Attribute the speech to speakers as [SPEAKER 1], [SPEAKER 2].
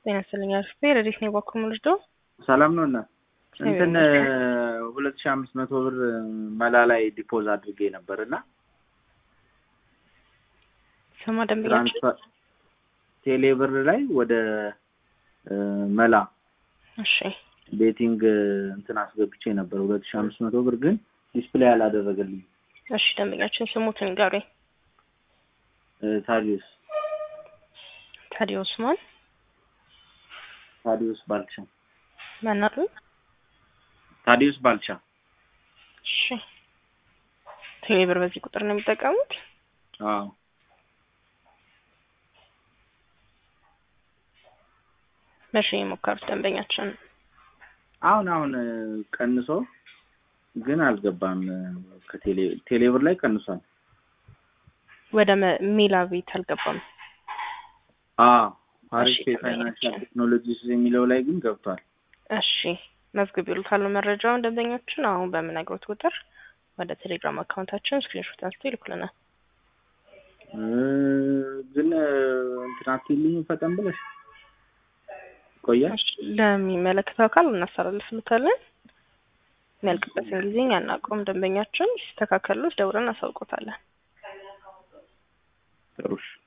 [SPEAKER 1] ጤና ይስጥልኝ አርፌ ረዲት ነው ባኩም ልጅዶ
[SPEAKER 2] ሰላም ነው እና እንትን ሁለት ሺህ አምስት መቶ ብር መላ ላይ ዲፖዝ አድርጌ ነበር እና
[SPEAKER 1] ስማ ደንበኛችን
[SPEAKER 2] ቴሌ ብር ላይ ወደ መላ
[SPEAKER 1] እሺ
[SPEAKER 2] ቤቲንግ እንትን አስገብቼ ነበር ሁለት ሺህ አምስት መቶ ብር ግን ዲስፕሌይ አላደረገልኝ።
[SPEAKER 1] እሺ ደንበኛችን ስሙትን ንገሩኝ።
[SPEAKER 2] ታዲዮስ
[SPEAKER 1] ታዲዮስ ማን
[SPEAKER 2] ታዲዮስ ባልቻ
[SPEAKER 1] ማናቱ?
[SPEAKER 2] ታዲዮስ ባልቻ።
[SPEAKER 1] እሺ ቴሌ ብር በዚህ ቁጥር ነው የሚጠቀሙት?
[SPEAKER 2] አዎ
[SPEAKER 1] መቼ የሞከሩት ደንበኛችን?
[SPEAKER 2] አሁን አሁን ቀንሶ ግን አልገባም። ከቴሌ ቴሌ ብር ላይ ቀንሷል።
[SPEAKER 1] ወደ ሜላ ቤት አልገባም።
[SPEAKER 2] አዎ አሪፍ
[SPEAKER 1] እሺ፣
[SPEAKER 2] የፋይናንሻል ቴክኖሎጂስ የሚለው ላይ ግን ገብቷል።
[SPEAKER 1] እሺ መዝግብ ይሉታሉ መረጃውን ደንበኛችን አሁን በምነግሮት ቁጥር ወደ ቴሌግራም አካውንታችን ስክሪንሾት አንስቶ ይልኩልናል።
[SPEAKER 2] እ ግን እንትን አትይልኝ ፈጠን ብለሽ ቆያል።
[SPEAKER 1] እሺ፣ ለሚመለከተው አካል እናስተላልፍልታለን። የሚያልቅበትን ጊዜ እኛ አናውቀውም። ደንበኛችን ሲስተካከሉት ደውለን እናሳውቆታለን።
[SPEAKER 2] ጥሩሽ